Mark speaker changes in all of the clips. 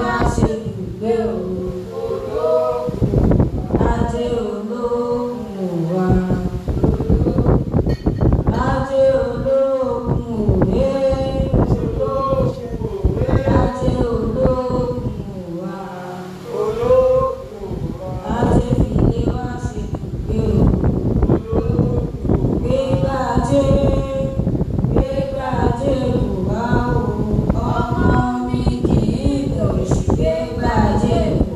Speaker 1: wá ṣe ibùgbé o. Ajé olókun wa. Ajé olókun òwe. Ajé olókun wa. Ajé fìlé wá ṣe ibùgbé o. Gbégbá ajé, gbégbá ajé kò wá o. Ọmọ mi kì í lòṣì gbégbá ajé kò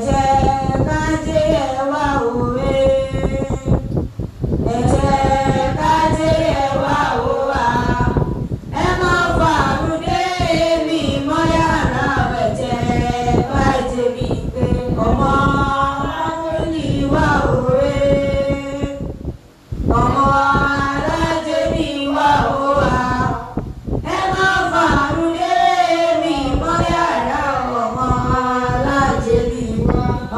Speaker 1: jẹ́ ká jẹ́ ẹ wá òwe. Ẹ jẹ́ ká jẹ́ ẹ wá òwà. Ẹ má fàánú dé mi mọ́ yàrá ẹ jẹ́ ká jẹ́ mi pé ọmọ ní wá òwe. Ọmọ alájẹ ní wá òwà. Ẹ má fàánú dé mi mọ́ yàrá ọmọ alájẹ ní wá.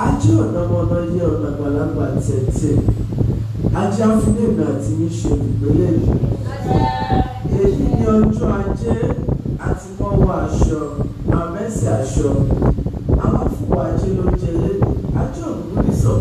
Speaker 2: ajé ọ̀nà ọmọdé yé ọ̀nà àgbàlagbà tẹ̀tẹ̀ ajé afúnlẹ̀mí àti níṣe ìgbélé yìí èyí ni ọjọ́ ajé àti mọ́wọ́ aṣọ àmẹ́sì aṣọ àwọn afúwọ̀ ajé ló jẹ lẹ́nu ajé òkú nìsọ̀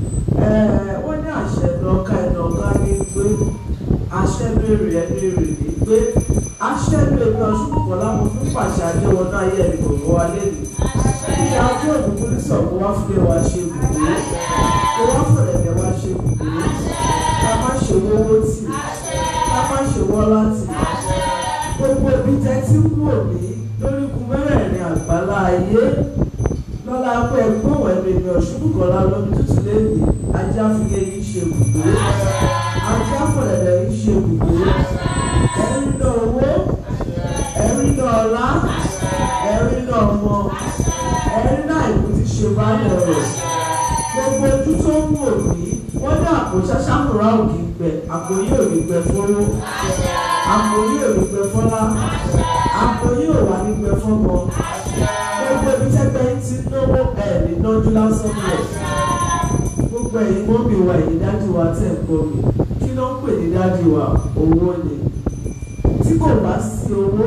Speaker 2: wọ́n ní àṣẹ lọ́ka ẹ̀nà ọ̀gá ní pé àṣẹ lórí ẹ̀ lórí ní pé àṣẹ lórí ọ̀ṣun kọ̀ọ̀lá mo fún pàṣẹ ajé wọn náà yẹ ẹ̀mí gbogbo wa lẹ́nu bí ajé òkú nìsọ̀ kó wá fúlẹ̀ wá ṣe gbogbo kó wá fọ̀lẹ̀lẹ̀ wá ṣe gbogbo ká má ṣe wọ́wọ́ tì ká má ṣe wọ́ láti gbogbo ibi tẹ́ tí ń wò mí lórí ikú mẹ́rẹ̀ẹ̀rin àgbálá ayé lọ́la pé gbóhùn ẹ̀mí mi ọ̀ṣunbùkọ́lá lómi tútù lẹ́nu ajá fìyẹ yìí ṣe bùgbé ajá fọ̀lẹ̀lẹ̀ yìí ṣe bùgbé ẹ̀rí náà owó ẹ̀rí náà ọlá ẹ̀rí náà ọmọ ẹ̀rí náà ìlú ti ṣe báyọ̀ rẹ̀ gbogbo ojú tó ń wò mí wọ́n ní àpò ṣáṣámùrà òkè gbẹ àpò yìí ò ní gbẹ fọwọ́ àpò yìí ò ní gbẹ fọlá àpò yìí ò wà ní gbẹ fọmọ gbogbo ibi tẹ́gbẹ́ ti náwó ẹ̀ ní nájú lásán lẹ̀ gbogbo ẹ̀yin mọ́mì wa ẹ̀yin dájú wa tẹ̀ ń gbọ́ mi kí ló ń pè ní dájú wa owó ni tí kò bá sí owó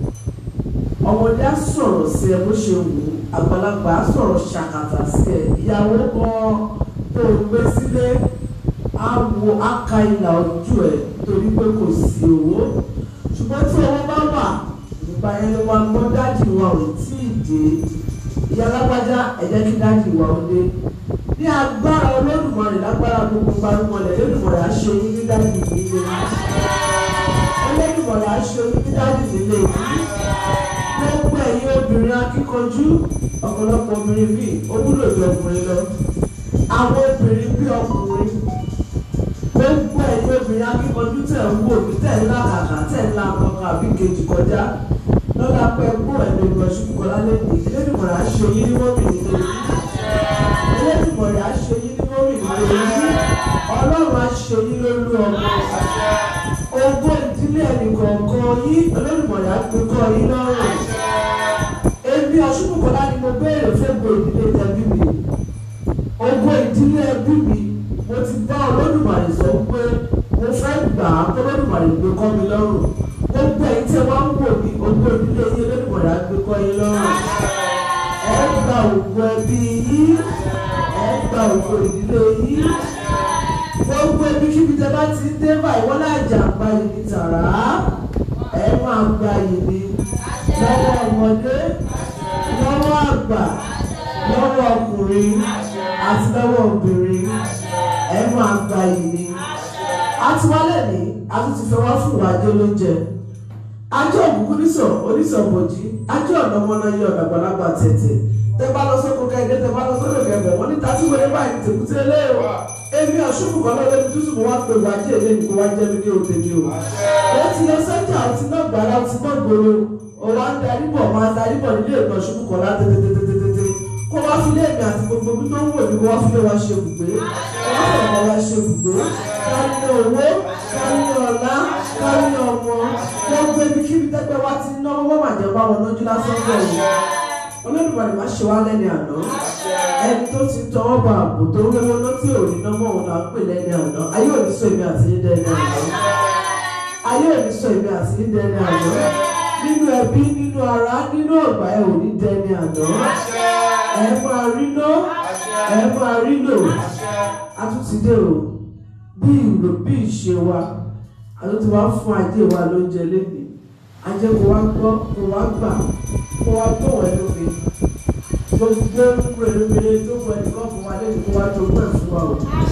Speaker 2: ọmọdé á sọ̀rọ̀ sí ẹ bó ṣe wù ú àgbàlagbà á sọ̀rọ̀ ṣàkàtà sí ẹ ìyàwó kan tó o gbé sílé á wo á ka ìlà ojú ẹ torí pé kò sí owó ṣùgbọ́n tí owó bá wà nígbà yẹn ló wá gbọ́ dájú wa ò tí ì dé ìyá alágbájá ẹ jẹ́ kí dájú wa ó dé ní agbára olódùmarè lágbára gbogbo gbarumọlẹ̀ olódùmarè á ṣe yín ní dájú nílé olódùmarè á ṣe yín ní dájú nílé gbogbo ẹ̀yin obìnrin akíkanjú ọ̀pọ̀lọpọ̀ obìnrin bíi ó wúlò ju ọkùnrin lọ àwọn obìnrin bíi ọkùnrin gbogbo ẹ̀yin obìnrin akíkanjú tẹ̀ ń wò mí tẹ̀ ń làkàkà tẹ̀ ń la kankan àbí kejì kọjá lọ́la pẹ́ gbọ́ ẹ̀mí ìgbọ̀nsú kọlá lẹ́nu Elédùmarè á ṣe yín ní mọ́mì nílé yín Elédùmarè á ṣe yín ní mọ́mì nílé yín Ọlọ́run á ṣe yín lólú ọmọ ogún ìdílé ẹnìkọ̀ọ̀kan yín Elédùmarè á gbé kọ́ yín lọ́rùn èmi ọ̀ṣunbùkọ́lá ni mo béèrè fún ogún ìdílé tẹbí mi ogún ìdílé ẹbí mi mo ti bá Olódùmarè sọ pé mo fẹ́ gbà á kó Olódùmarè gbé kọ́ mi lọ́rùn gbogbo ẹ̀yin tí wọ́n ń wò mí ogún ìdílé yín Olódùmarè á gbé kọ́ yín lọ́rùn ẹ gba ògùn ẹbí yín ẹ gba ògùn ìdílé yín gbogbo ẹbí kíbi tẹ bá ti ń dé báyìí wọ́n láì jà ń gba ìní tààrà ẹ máa gba ìní lọ́wọ́ ọmọdé lọ́wọ́ àgbà lọ́wọ́ ọkùnrin àti lọ́wọ́ obìnrin ẹ máa gba ìní. àtiwálẹ̀ ní a tún ti fẹ́ wá fún ìwà ajé lóúnjẹ ajé òkùnkùn nísọ̀ onísọ̀ bòjì ajé ọ̀nà ọmọnà yẹ ọ̀nà àgbàlagbà tẹ̀tẹ̀ tẹ bá lọ sóko kẹ́hìndé tẹ bá lọ sóko kẹ́hìndé wọ́n ní tàbí wọlé báyìí ní tèkúté lé o èmi ọ̀ṣunkù kan lọ́dẹ ní tútù mo wá pé wá jẹ́ èlé nìkan wá jẹ́ mi ní òde mi o ó ti lọ sẹ́jà ó ti náà gbàrà ó ti náà gbòòrò ó wá ń darí bọ̀ máa ń darí bọ̀ nílé ìgbà ọ̀ṣunkù kan lá tètètètètè kó wá fi lé èmi àti gbogbo ibi tó ń wò mí kó wá fi lé wa ṣe bùgbé kó wá fọ̀rọ̀ wa ṣe bùgbé kárí ní owó kárí ní ọlá kárí ní ọmọ gbogbo ibi kíbi tẹ́gbẹ́ wa ti ná owó màjẹ́ bá wọn lójú lásán bẹ́ẹ̀ olódùmarè má ṣe wá lẹ́ni àná ẹni tó ti tọwọ́ bọ ààbò tó ń wéwọ́ ló tí ò ní nọ́mọ́ òun là ń pè lẹ́ni àná ayé ò ní sọ èmi àti yín dẹ́ni àná ayé ò ní sọ èmi àti yín dẹ́ni àná nínú ẹbí nínú ara nínú ọgbà ẹ ò ní dẹ́ni àná ẹ máa rí ná ẹ máa rí lò a tún ti dé o bí ìlò bí ìṣe wa a tún ti wá fún ajé wa lóúnjẹ lẹ́nu ajé kó wá gbọ́ kó wá gbà kó wá tó wẹ̀ lómi gbogbo rèrèmèrè tó wọ ẹni kan fún wa lẹ́nu kó wá tó pẹ̀ fún wa o.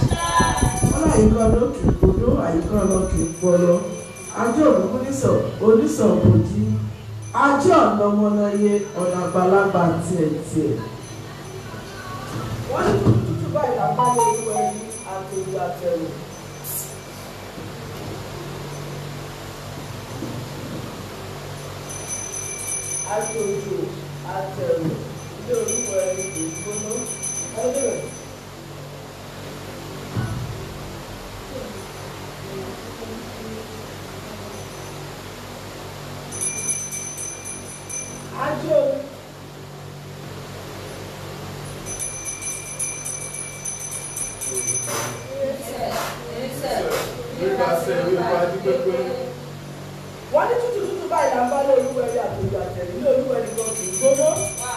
Speaker 2: wọ́n láyìíká lókè gbòdó àyíká lókè gbọ́lọ́ ajé òkùnkùn nísọ̀ onísọ̀ òbòjì ajé ọ̀nà ọmọláyé ọ̀nà àgbàlagbà tiẹ̀ tiẹ̀. wọ́n ní tútù báyìí àpáyé ìwé ẹni àtòjú àtẹ̀wò. àtòjú àtẹ̀wò ilé orúkọ ẹni kò gbóná ẹgbẹ́. Ajo
Speaker 3: nípasẹ̀ wíwá dípẹ́pẹ́.
Speaker 4: wọ́n ní tútù tútù báyìí là ń bá lóluwẹ̀rí àtòjò àtẹ̀rí ní olúwẹ̀rí kan kì í gbóná.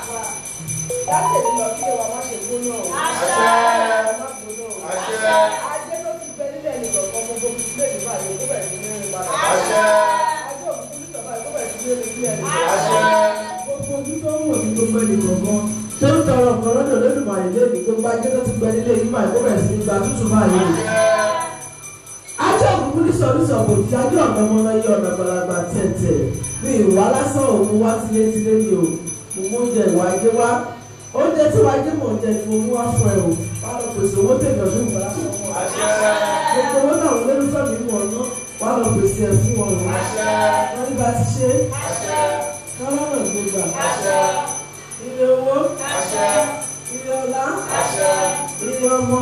Speaker 4: láti èdè lọ kí ẹwà má ṣe gbóná o.
Speaker 3: Àṣẹ.
Speaker 4: má gbóná o.
Speaker 3: Àṣẹ.
Speaker 4: ajé ló ti gbẹ nílẹ̀ ní kọ̀ọ̀kan gbogbo bísílẹ̀ ní báyìí ó bẹ̀rẹ̀ sí ní rìn padà.
Speaker 3: Àṣẹ.
Speaker 4: ajé òkú ní sọ̀bá ó bẹ̀rẹ̀ sí ní rìn sílẹ̀ ní
Speaker 3: Àṣẹ.
Speaker 2: gbogbo ojú tó ń wò ní gbogbo ẹnì kọ̀ọ̀kan tó ń tọrọ ọ̀kan lọ́dọ̀ lódùmarè lẹ́nu gbogbo ajé tó ti gbẹ nílé yìí báyìí kó bẹ̀rẹ̀ sí ní gba tútù báyìí. ajé òkùnkùn ní sọ̀rọ̀sọ̀ kò tí ajé ọ̀nà ọmọ náà yí ọ̀nà gbalagbà tẹ̀tẹ̀ mi ìwà lásán òun wá tilétilé mi o mo mú oúnjẹ ìwà ajé wá oúnjẹ tí wàá jẹ́ mọ̀ oúnjẹ ni mo mú wá fún ẹ o wàá lọ pèsè owó tèmi ọdún ìgbà láti fún wa gbogbo owó náà wọlé nífẹ̀ẹ́ mi mọ̀ ọ́nà wàá lọ pèsè ẹ̀ fún wọn o wọ́n ní bá ti ṣe kọ́lọ́nà gbogbo ilé owó ilé ọlá ilé ọmọ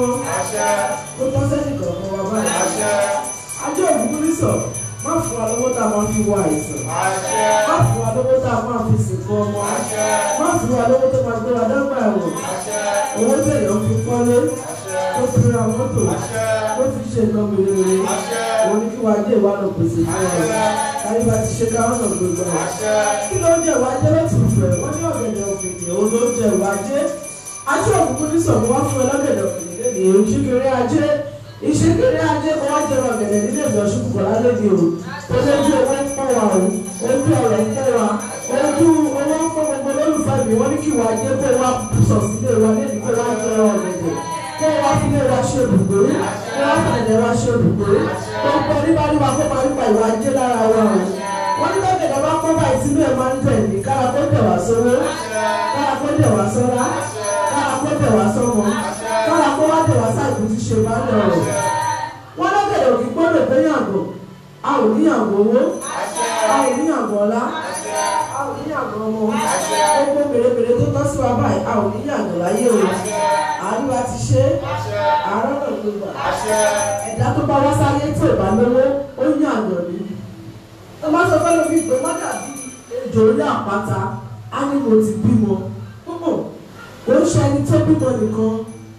Speaker 2: tó tọ́ sẹ́yìn kọ̀ọ̀kan wá báyìí. ajé òkúkú ní sọ má fún wa lówó tá a máa fi wọ àìsàn má fún wa lówó tá a máa fi sìnkú ọmọ má fún wa lówó tó máa gbé wa dágbà ẹ̀wọ̀n owó tẹ̀yàn fi kọ́lé tó fi ra mọ́tò tó fi ṣe nǹkan mèremère òun ní kí wàá dé ìwà lọ pèsè fún ọ káyé bá ti ṣe káwọn náà gbogbo ẹ kí ló ń jẹ ìwà ajé láti fẹ wọn ní ọ̀gẹ̀dẹ̀ òkèèrè òun ló ń jẹ ìwà ajé ajé òkùnkùn ní sọ̀rọ̀ wá fún ẹ lọ́gẹ̀dẹ̀ òkèèrè lẹ́nu èyí ìṣíkiri ajé ìṣíkiri ajé kò wá jẹ ọ̀gẹ̀dẹ̀ nílé ìjọ ṣùkùkọ̀ lálẹ́ di o tó lójú owó ń pọ̀ wá o ojú ọ̀rẹ́ ń pọ̀ wá ojú owó ń pọ̀ gbogbo lólùfẹ́ mi wọ́n ní kí ìwà ajé kó wá sọ̀ sílé wa lẹ́nu kó wá jẹ ọ̀gẹ̀dẹ̀ kó wá fílé wa ṣe ibùgbé kó wá fàlẹ̀ wa ṣe ibùgbé gbogbo oníbàdìbà kó máa ń pa ìwà ajé lára wa o wọ́n ní lọ́gẹ̀dẹ̀ bá kọ́ báyìí sínú ẹ̀ máa ń tẹ̀ ní kára kó tẹ̀ wá sówó kára kó tẹ̀ wá sọ́lá kára kó tẹ̀ wá sọ́mọ kára kó wá tẹ̀ wá sáàbù tí ṣe máa ń lọ rọ̀ wọ́n lọ́gẹ̀dẹ̀ òkè gbọ́dọ̀ pé yàgò a ò ní yàgò owó a ò ní yàgò ọlá a ò ní yàgò ọmọ gbogbo mèremère tó tọ́ sí wa báyìí a ò ní yàgò láyé o àríwá ti ṣe àárọ̀ náà ló gbà ẹ̀dá tó bá wá sáyé tí ò bá lówó ó yàgò ní tó bá sọ fẹ́lẹ́ mi pé má dàbí ejò orí àpáta á ní mo ti bímọ púpọ̀ ó ń ṣe ẹni tó bímọ nìkan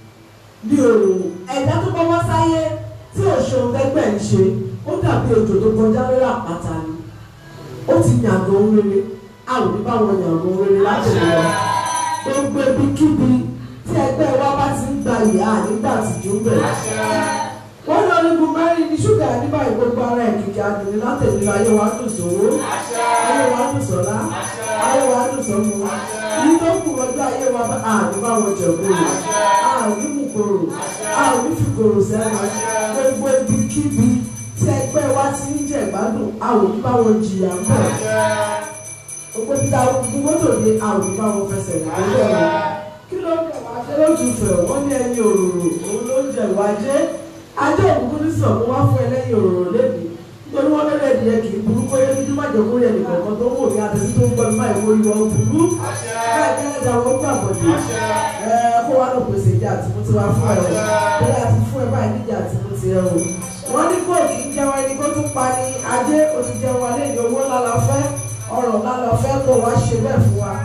Speaker 2: ní òòrùn ẹ̀dá tó bá wá sáyé tí òṣèlú gbẹgbẹ́ ń ṣe ó dàbí ejò tó kọjá lórí àpáta ni ó ti yàgò ohun rere a ò ní báwọn yàgò ohun rere láti lè lọ gbogbo ibikíbi tí ẹgbẹ́ wa bá ti ń gba ìyá nígbà tìjú bẹ̀rẹ̀ wọ́n lọ ní bumẹ́rin ní ṣúgà nígbà ìgbogbo ara ìkìkì àdùnní látẹ̀lé ayé wa dùn sówó ayé wa dùn sọ́lá ayé wa dùn sọ́mu yìí tó kù ọjọ́ ayé wa bá àní bá wọn jẹ kúrò àní mú kúrò àní fi kúrò sẹ́nu gbogbo ibikíbi tí ẹgbẹ́ wa ti ń jẹ ìgbádùn àwọn òní bá wọn jìyà ń bọ̀ gbogbo títa gbogbo mọ́tò ní àwọn òní bá wọn fẹsẹ̀ nígbà wọn kí ló ń jẹ wájẹ́ lójú fẹ̀ wọ́n ní ẹyin òróró òun ló ń jẹ wájẹ́ ajé òkùnkùn ní sọ̀rọ̀ wá fún ẹlẹ́yin òróró lẹ́bi nítorí wọn lórí ẹ̀dìyẹ kì í burú kóyé dídí má jẹ́ kórè ẹnìkan kan tó ń wò ní àtẹ̀sí tó ń gbọ́ nípa ìwé orí wọn burú bẹ́ẹ̀ kí ẹ̀dá wọn gbà bọ̀dé ẹ kó wá lọ pèsè ìjà àtìmútí wá fún ẹ o bẹ́ẹ̀ àti fún ẹ báyìí níjà àtìmútí ẹ o wọ́n ní kó kì í jẹun ẹni kó tún pa ní ajé o ti jẹun alẹ́ ní owó lálọ́fẹ́ ọ̀rọ̀ lálọ́fẹ́ kó wá ṣe bẹ́ẹ̀ fún wa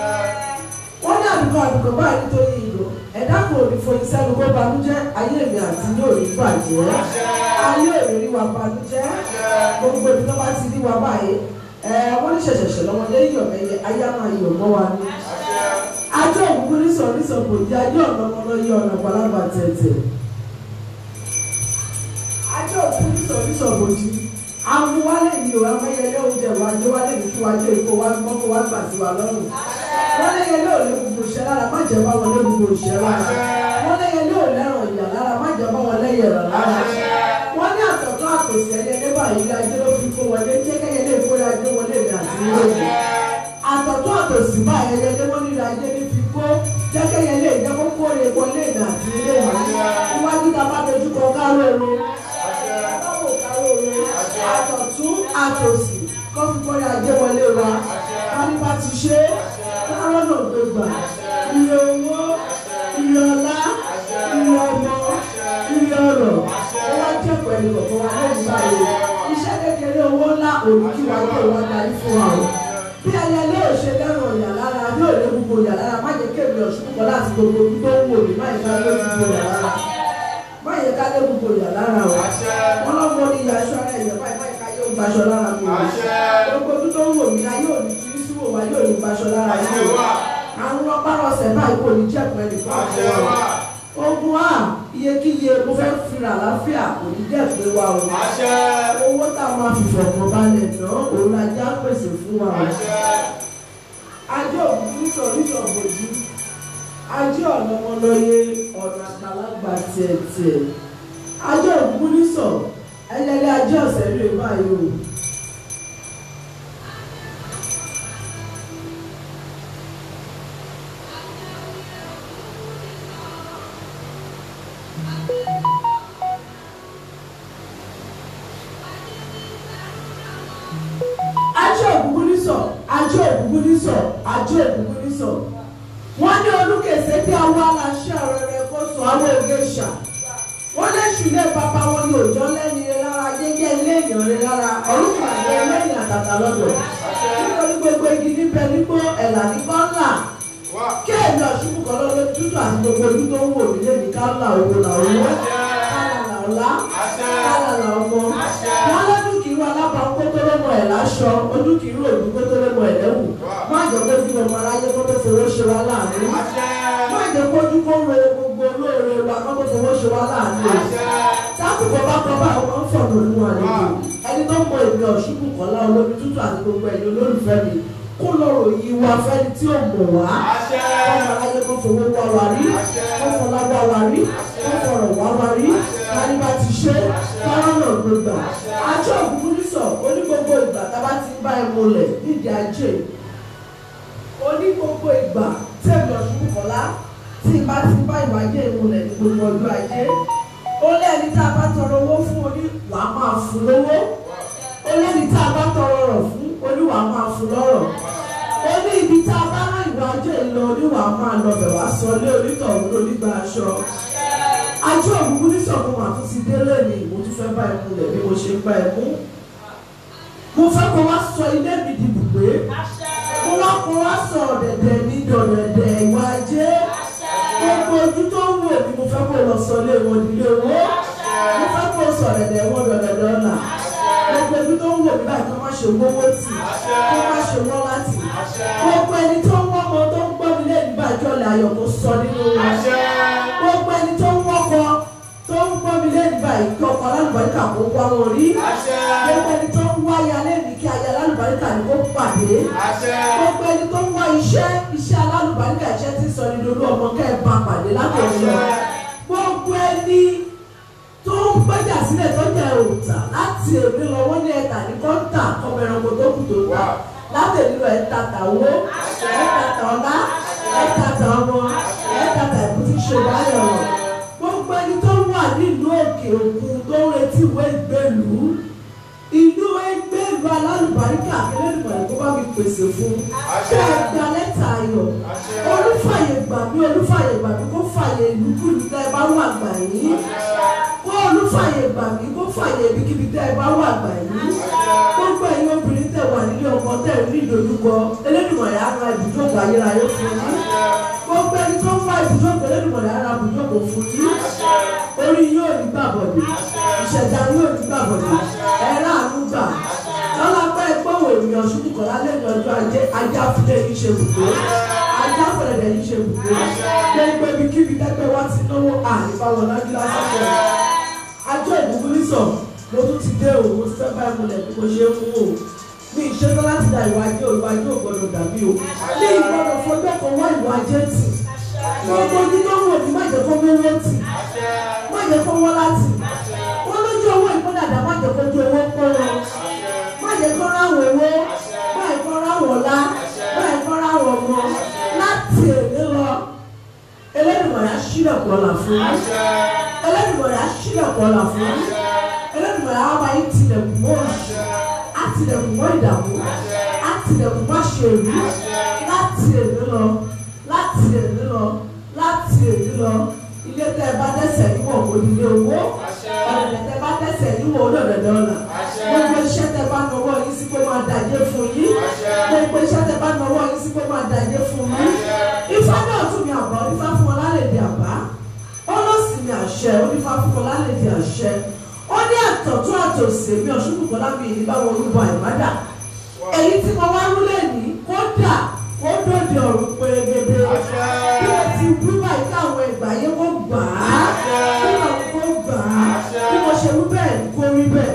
Speaker 2: wọ́n ní àdúgbò àdúgbò báyìí nítorí ìlò ẹ̀dá kò ní foyín sẹ́nu kó banújẹ́ ayé mi àti yóò rí bàjẹ́ ayé èrè rí wa banújẹ́ gbogbo ibi tó bá ti rí wa báyìí ẹ̀ wọ́n ní ṣẹ̀ṣẹ̀ṣẹ̀ lọ́mọdé yọ̀ ẹ̀yẹ ayé á máa yọ̀ mọ́ wa ní. ajọ́ òkùnkùn ní sọ̀rọ̀ ní sọ̀rọ̀ kò jẹ́ ajé ọ̀nà ọmọ yẹ ọ̀nà palaba tẹ̀tẹ̀. ajọ́ òkùnkùn ní sọ̀rọ̀ ní sọ̀rọ̀ kò jí amúwálé yìí o amáyẹlé oúnjẹ wa jẹ́ wálé ní kí wájú èkó wá mọ́kó wá gbà sí wa lọ́rùn wọ́n lé yẹn lóò lé gbogbo ìṣẹ́ lára má jẹ́ bá wọn lé gbogbo ìṣẹ́ lára wọ́n lé yẹn lóò lẹ́ràn ìyà lára má jẹ́ bá wọn lẹ́yẹ̀ rẹ̀ lára wọ́n ní àtọ̀tọ̀ àtòsí ẹyẹ nígbà yìí ajé ló fi kó wọlé jẹ́ kẹ́yẹ lè kó ajé wọlé mi àti ilé mi àtọ̀tọ̀ àtòsí bá ẹyẹ lé wọ́n nílò ajé ní fi kó jẹ́ kẹ́yẹ lè jẹ́ kó kó lè wọlé mi àti ilé mi iwájú ta bá dojú kọ káró ẹnu káwọ́ káró ẹnu àtọ̀tún àtòsí kó fi kó ajé wọlé wa wọ́n ní bá ti ṣe é kárọ̀ náà gbé gbà iye owó iye ọlá iye ọmọ iye ọrọ̀ ó wá jẹ́ pẹ̀lú ọ̀pọ̀ wa lẹ́yìn báyìí iṣẹ́ kékeré owó ńlá òní kí wàá tó wá darí fún wa o bí ayẹyẹ ò ṣe lẹ́rùn ọ̀yà lára bí ò lè gbogbo ọ̀yà lára má jẹ́ kéèmí ọ̀ṣun púpọ̀ láti gbogbo ojú tó ń wò mí má yẹ ká lé gbogbo ọ̀yà lára má yẹ ká lé gbogbo ọ̀yà lára o wọn lọ́mọ ní ìyá gbaṣọ lára mi o
Speaker 3: Àṣẹ.
Speaker 2: gbogbo ojú tó ń wò mí ayé òní tí í síwò wá yóò ní gbaṣọ lára
Speaker 3: Àṣẹ
Speaker 2: yìí o
Speaker 3: wà.
Speaker 2: àwọn ọpárọsẹ̀ báyìí kò ní jẹ́pọ̀ ẹnìkan
Speaker 3: Àṣẹ wà.
Speaker 2: ogun a iyekíye mo fẹ́ fira àlàáfíà kò ní jẹ́pẹ́ wa o
Speaker 3: Àṣẹ.
Speaker 2: owó tá a máa fi fọ̀kàn balẹ̀ ná òun la já pèsè fún wa o
Speaker 3: Àṣẹ.
Speaker 2: ajé òkú nítorí ìṣọ̀bọ̀jú ajé ọ̀nà ọmọlọ́yẹ ọ̀nà àgbàlagbà tiẹ̀tiẹ̀ ajé òkú nísọ̀ ẹlẹ́lẹ́ ajé ọ̀sẹ̀ rèé báyìí o. ajé òkú nísọ̀ ajé òkú nísọ̀ ajé òkú nísọ̀ wọ́n ní olùkèsè bí àwọn aláṣẹ ọ̀rẹ́ rẹ̀ kó sọ àwọn òge ṣà wọ́n lé ṣùlẹ̀ bàbá wọn ní òjò lẹ́ni rẹ̀ lára jẹ́jẹ́ ilé èèyàn rẹ̀ lára ọlọ́pàá rẹ̀ lẹ́yìn àtàtà lọ́dọ̀ nítorí gbogbo igi níbẹ̀ nígbó ẹ̀là ní kọ́ńlà
Speaker 3: Wà.
Speaker 2: kéèmí ọ̀ṣunmù kan lọ́dọ̀ tútù àti gbogbo ojú tó ń wò mí lẹ́ni káńlà owó là owó kálà là ọ̀la
Speaker 3: Àṣẹ.
Speaker 2: kálà là ọmọ wọn lọ́dún kìí wà lábàá kótó lọ́mọ ẹ̀ láṣọ ojú kìí rò ní kótó lọ́mọ ẹ̀ lẹ́wù má jọ pé bí ọmọ aráyé kó tó fowó ṣe wá láàánú
Speaker 3: Àṣẹ.
Speaker 2: má jẹ́ kójú kó ro gbogbo olóore wa kó tó fowó ṣe wá láàánú o
Speaker 3: Àṣẹ.
Speaker 2: tákùkọ bá kọ bá ọmọ ń fọ̀nà olú àlejò ẹni tó mọ èmi ọ̀ṣùnkù kọ́lá olómi tútù àti gbogbo ẹ̀yin olólùfẹ́ mi kó lọ́rọ̀ yìí wá fẹ́ni tí ò mọ̀ wá
Speaker 3: Àṣẹ.
Speaker 2: ọmọ aráyé kó fowó wá wa rí kó fọlá wá wa rí kó fọ̀rọ̀ wá wa rí kárí bá ti ṣe káwọn náà gbogbo àjọ òkùnkùn nísọ oní gbogbo ìgbà tá a bá ti ń bá ẹ múlẹ̀ nídìí ajé oní gbogbo ìgbà tí èmi ọ̀ṣùnkù kọ́lá tí n bá ti ń bá ìwà ajé ìmúlẹ̀ ní gbogbo ọjọ́ ajé ó lẹ́ni tá a bá tọrọ owó fún oní wàá máa fún lówó ó lẹ́ni tá a bá tọrọ ọ̀rọ̀ fún oní wàá máa fún lọ́rọ̀ ó ní ibi tá a bá rán ìwà ajé lọ oní wàá máa lọ bẹ̀ wá sọ lé onítọ̀hún lónígbà aṣọ ajé òkùnkùn ní sọ̀kún wà tún ti délé ni mo tún fẹ́ bá ẹ múlẹ̀ bí mo ṣe ń bá ẹ mú mo fẹ́ kó wá sọ ilé mi di bùgbé mo wá kó wá sọ ọ̀dẹ̀dẹ̀ ní dọ̀dẹ̀dẹ̀ ìwà ajé gbogbo ojú tó ń wò ni mo fẹ́ kó lọ sọ ilé wọn nílé owó mo fẹ́ kó sọ ọ̀dẹ̀dẹ̀ wọn dọ̀dẹ̀dẹ̀ ọ̀nà gbogbo ojú tó ń wò mí báyìí kó má ṣe wọ́wọ́ tì kó má ṣe wọ́n láti gbogbo ẹni tó ń wọ́mọ tó ń gbọ́ mi lé nígbà jọ́lẹ̀ ayọ̀ kó sọ nínú wọn
Speaker 3: Àṣẹ.
Speaker 2: gbogbo ẹni tó ń wọ́kọ tó ń gbọ́ mi lé nígbà ìkí ọkọ alálùbáríkà kó wá wọn rí
Speaker 3: Àṣẹ.
Speaker 2: gbogbo ẹni tó ń wá aya lẹ́nu kí aya alálùbáríkà ni kó pàdé
Speaker 3: Àṣẹ.
Speaker 2: gbogbo ẹni tó ń wá iṣẹ́ iṣẹ́ alálùbáríkà iṣẹ́ tí ń sọ ní lolú ọmọ kẹ́ ẹ̀ bá pàdé látọ̀ọ́ lọ gbogbo ẹni tó ń gbẹ́jà sílẹ̀ tó jẹ́ òòtà láti èmi lọ wọ́n ní ẹ̀ka ní kọ́ńtà ọmọ ẹranko tó kù tó ta láti èmi lọ ẹ̀ta tàwó ẹ̀ta tàọ́lá ẹ̀ta tàọmọ ẹ̀ta tàìkú tí ṣe báyọ̀ rọ̀ gbogbo ẹni tó wà nílùú òkè òkun tó ń retí ìwé ìgbélú ìlú ẹgbẹ́lu alálùbáríkà akẹ́lẹ́dùbàdì kó bá mi pèsè fún ṣé ẹ gba lẹ́tà ayọ̀ olúfàyè gbà mí olúfàyè gbà mí kó fàyè ìlúkúlù tẹ́ ẹ bá wà gbà yín kó olúfàyè gbà mí kó fàyè ibikíbi tẹ́ ẹ bá wà gbà yín gbogbo ẹ̀yin obìnrin tẹ́ wà nílé ọkọ tẹ́ ẹ rí ìdojúkọ Elédùmarè á ra ibùjókòó ayérayé fún yín gbogbo ẹni tó ń wá ibùjókòó Elédùmarè á ra ibùjókòó fún yín orí yóò ní gbàbọ̀dé ìṣẹ̀dá yóò ní gbàbọ̀dé ẹ̀rọ àánú gbà lọ́la pẹ́ gbọ́wọ́ ènìyàn ṣubú kọ̀ lálẹ́ ní ọjọ́ ajé ajá fúlẹ̀ yìí ṣe bùkún ajá fúlẹ̀ yìí ṣe bùkún gbogbo ibikíbi tẹ́gbẹ́ wá ti náwó àìbáwọ̀ lájú lásìkò ajọ́ ìbùkún nísọ̀ mo tún ti dé o mo ti fẹ́ bá ìmúlẹ̀ bí mo ṣe ń mú o mi ìṣẹ́jọ́ láti da ìwà ajé ìwà ajé ò gbọ́dọ̀ dàbí o ní ìgbọ́dọ̀ fọjọ́ kan wá ìwà ajé tì gbogbo ojú tó wò ní má jẹ́ kó mówó tì má jẹ́ kó wọ́n láti wọ́n lójú owó ìpínlẹ̀ má jẹ́ kó ju owó pọ́ wọn má jẹ́ kó ráwọ̀ owó má jẹ́ kó ráwọ̀ ọ̀la má jẹ́ kó ráwọ̀ ọmọ láti èdè lọ Elédùmarè á ṣílẹ̀kùn ọ̀la fún yín Elédùmarè á ṣílẹ̀kùn ọ̀la fún yín Elédùmarè á wáyé tilẹ̀kùn mọ́ òṣì á tilẹ̀kùn mọ́ ìdààmú á tilẹ̀kùn mọ́ ṣèlú láti èdè lọ láti èdè lọ láti èdè lọ ilé tẹ́ ẹ bá dẹ́sẹ̀ níwọ̀n kò ní ilé owó ọ̀dẹ̀dẹ̀ tẹ́ bá dẹ́sẹ̀ níwọ̀n olóòdẹ̀dẹ̀ ọ̀la gbogbo iṣẹ́ tẹ́ bá nọwọ́ yín sí pé máa dàjẹ́ fún yín gbogbo iṣẹ́ tẹ́ bá nọwọ́ yín sí pé máa dàjẹ́ fún yín ifá náà tún mi àbá onífá fún ọlálẹ́dẹ̀ àbá ó ló sì mi àṣẹ onífá fún ọlálẹ́dẹ̀ àṣẹ ó ní àt àtọ̀tún àtòsè mi ọ̀ṣunbùkọ́lá mi ní báwọn olúbọ àìmádà èyí tí mo wá rúlẹ̀ ní kódà kó dòde ọ̀run pérégedé bí o ti wí báyìí káwọn ẹgbàá yẹn kó gbà á kí wọn kó gbà á bí mo ṣe wí bẹ́ẹ̀ kó rí bẹ́ẹ̀.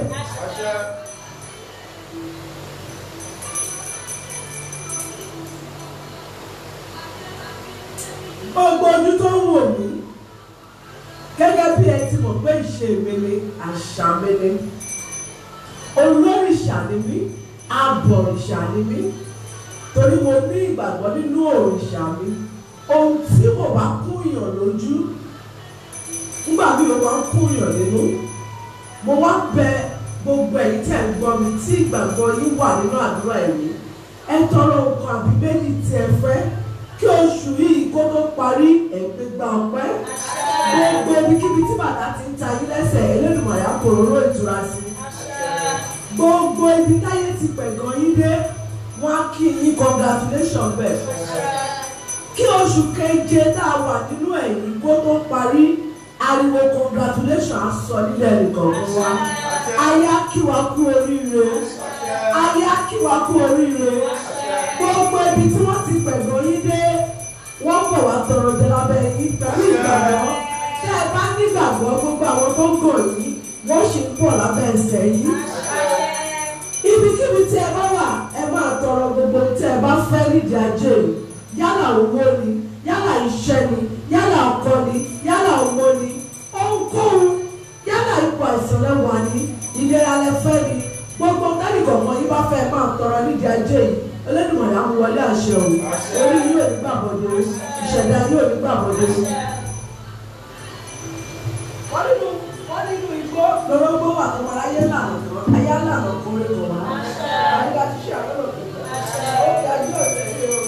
Speaker 2: gbogbo ojú tó ń wò mí gẹ́gẹ́ bí ẹ ti mọ̀ pé ìṣe mi ni àṣà mi ni olórìṣà ni mí abọ̀rìṣà ni mí torí mo ní ìgbàgbọ́ nínú òrìṣà mi ohun tí mo bá kúnyàn lójú nígbà bí mo máa ń kúnyàn nínú mo wá bẹ gbogbo ẹ̀yin tẹ̀ ń gbọ́ mi tí ìgbàgbọ́ yín wà nínú àdúrà ẹ̀mí ẹ tọrọ nǹkan àbí méjì tí ẹ fẹ́ kí oṣù yìí kó tó parí ẹ̀gbẹ́gbà ọpẹ́ gbogbo ibikíbi tí bàtà ti ń ta yín lẹ́sẹ̀ Elédùmarè á kòróró ìtura sí gbogbo ibi táyé ti pẹ̀gàn yín dé wọ́n á kí yín congratulation bẹ́ẹ̀ kí oṣù keje tá a wà nínú ẹ̀yìn kó tó parí ariwo congratulation á sọ nílẹ̀ nìkan wa aya kí wa kú oríire aya kí wa kú oríire gbogbo ibi tí wọ́n ti pẹ̀gàn yín dé wọ́n bọ̀ wá tọrọ jẹ lábẹ́ yín pẹ̀lú ìgbàgbọ́ tẹ́ ẹ bá nígbàgbọ́ gbogbo àwọn tó ń gàn yín wọ́n ṣì ń bọ̀ lábẹ́ ẹsẹ̀ yín ibikíbi tí ẹ bá wà ẹ máa tọrọ gbogbo tí ẹ bá fẹ́ nídìí ajé yìí yálà owó ni yálà iṣẹ́ ni yálà ọkọ ni yálà ọmọ ni ohunkóhun yálà ipò àìsàn lẹ́wà ni ìlera lẹ́fẹ́ ni gbogbo tẹ́nìkọ̀ọ̀kan yín bá fẹ́ máa tọrọ nídìí ajé yìí Olódùmarè á mú wọlé àṣẹ o orí yóò ní gbàgbọ́dé ìṣẹ̀dá yóò ní gbàgbọ́dé.
Speaker 4: wọ́n nínú wọ́n nínú igbó
Speaker 2: lọ́rọ́gbó wà tó máa ayé lànà kan ayé lànà kan lè kọ̀ wá.
Speaker 4: àyíká ti ṣe àlọ́ lọ́kùnrin ó fi ajé ọ̀sẹ̀ yìí o.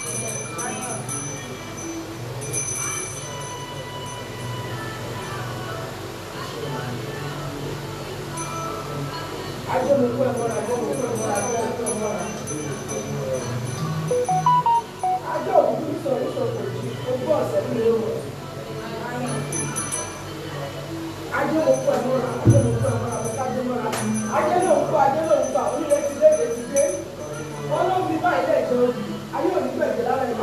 Speaker 4: ajé mo kú ẹ̀mọ́ra ajé mo kú ẹ̀mọ́ra ajé mo kú ẹ̀mọ́ra. ajé òkú ní sọ̀rọ̀ ìṣòkò jí ogún ọ̀sẹ̀ ní ìlú rẹ̀. ajé mo kú ẹ̀mọ́ra ajé mo kú ẹ̀mọ́ra mo ká ajé mọ́ra. ajé ló ń kú ajé ló ń kú àwọn onílé ti dé èdè ti dé. wọ́n ló ń fi báyìí lẹ́jọ́ òbí ayé òní gbẹ̀jẹ̀ lára ìlú.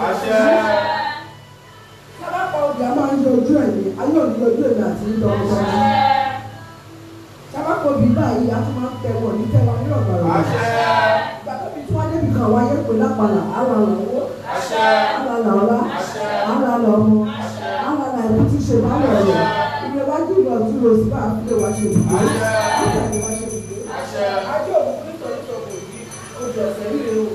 Speaker 4: sábà pa obì a máa ń yọ ojú ẹ̀ ní ayé òní yọ ojú ẹ̀ ní àti ń lọ ọmọ sábàpọ̀ bí báyìí a tún máa ń tẹ̀wọ̀ ní tẹ̀wọ̀ ní ọ̀gbọ̀rọ̀. ìgbà tó bí tí wọ́n débi kan wáyé pé lápàlà àwọn àlọ́ owó àwọn àlọ́ ọlá àwọn àlọ́ ọmọ àwọn àlọ́ ìlú tí ṣe máa lọ rẹ̀ ìgbé wájú ìlú ọ̀tún lọ sí máa fi lè wá ṣe ibùdó nígbà tí wọ́n ṣe ibùdó. ajé òkú nítorí tó kò yí ojú ọ̀sẹ̀ rí rèé o.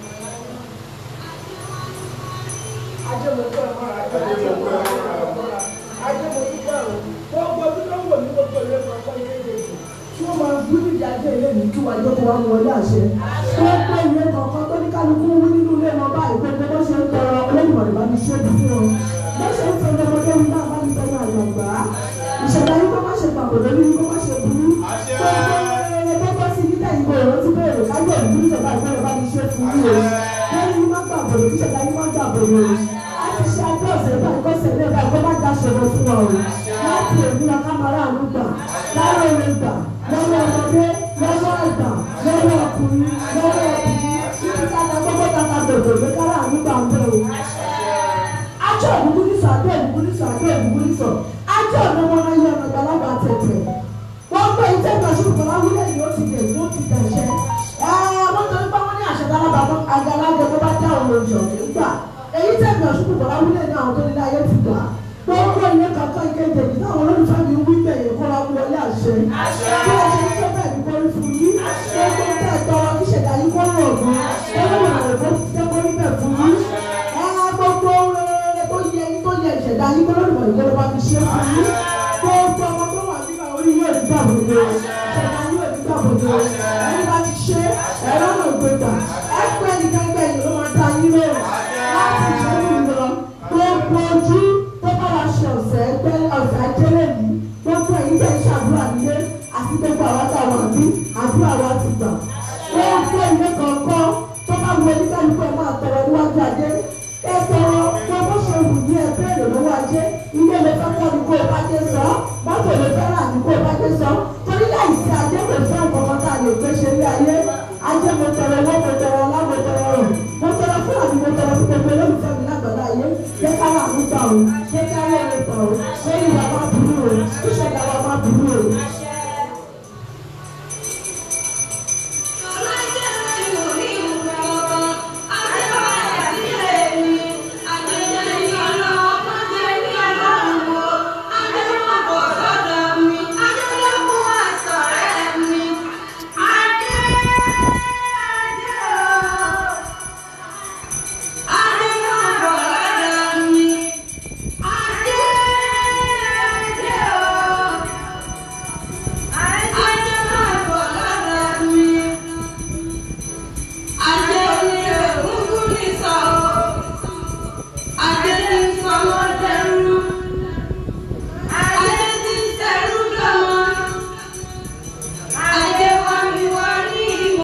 Speaker 4: ajé mo kọ́ ẹ̀ mọ́ra ajé mo kọ́ ẹ̀ mọ́ra ajé mo dúpẹ́ o gbogbo ojú tó ń wò ní gbogbo ìlú ẹ̀kọ́ ọkọ ilé ìdèjì tí wọ́n máa gbú nídìí ajé ilé mi kí wàá jẹ́ kó wá mú wọlé àṣẹ. gbogbo ìwé kọ̀ọ̀kan tó ní kálukú wí nínú ilé wọn báyìí gbogbo bó ṣe ń tọrọ olóyìnbó bá mi ṣe é fún wọn. bó ṣe ń tọrọ ọmọdé mi náà bá mi tọrọ àgbàgbà. ìṣẹ̀lẹ̀ yìí kó má ṣe pàbò lórí yìí kó má ṣe burú. gbogbo ẹyẹ tó bọ́ sí níta ìbò ìrántí bẹ̀rẹ̀ kájọ ìbúrú ìjọba ìbẹ̀rẹ̀ bá mi ṣe fún yìí o. lẹ́yìn yìí má gbàgbọ́ lórí ìṣẹ̀lẹ̀ yìí má gbàgbọ́ lórí. a ti ṣe ajé ọ̀sẹ̀ báyìí kó ṣẹlẹ̀ báyìí kó má já ṣòro fún wa o. láti èmi akámárà àánú gbà lára orin gbà lọ́wọ́ ọmọdé lọ́wọ́ àgbà lọ́wọ́ ọkùnrin lọ́wọ́ ọkùnrin títí káta gbogbo kàkà gbogbo ló kára ànígbà ń bẹ̀ o. ajọ́ òdùkú ní sọ àjọ òdùkú ní sọ àjọ òdùkú ní sọ ajọ́ ọ̀nà wọn ayé ọ̀nà gbàlagbà tẹ̀tẹ̀. wọ́n gbé iṣẹ́ ìgbàsókè kan láwùjọ yìí ó ti dẹ̀ ó ti dẹ̀ṣẹ́. àwọn tó ń bá wọn ní àṣẹ gbàlagbà mọ́ àgbàlagbà tó bá dá òun òjò nígbà èyí tẹ̀ ìgbàsókè kan láwùjọ ní àwọn tó ní láyé ti gbà gbogbo ìwé kankan ìkéde yìí táwọn olólùfẹ́ mi wí bẹ̀yẹ̀ kó wa wọlé àṣẹ. bí ẹ ṣe ń fẹ́ bẹ́ẹ̀ ni kórí fún yín. gbogbo ìtẹ́ ìtọ́rọ ìṣẹ̀dá yìí kó rọ̀ gan. olóòrùn rẹ̀ kó jẹ́ kó rí bẹ̀ fún yín. ẹ gbogbo rere tó yẹ yín tó yẹ ìṣẹ̀dá yín kó lóòrùn rẹ̀ kó ló bá fi ṣe fún yín. gbogbo ọmọ tó wà nígbà orí yóò ní gbà bòde. ìṣẹ̀dá yóò ní gbà bòde. ẹni bá ti ṣe ẹ̀rọ náà gbé gbà. ẹ pẹ́ ní kẹ́kẹ́ yìí ló máa ta yín lóòrùn. láti ṣe é lọ gbogbo ojú tó bá wa ṣe ọ̀sẹ̀ ẹgbẹ́ ọ̀sẹ̀ ajẹ́lẹ̀ yìí gbogbo ẹ̀yin tẹ̀ ń ṣàdúrà nílé àti gbogbo àwa tá a wà ní àdúrà wa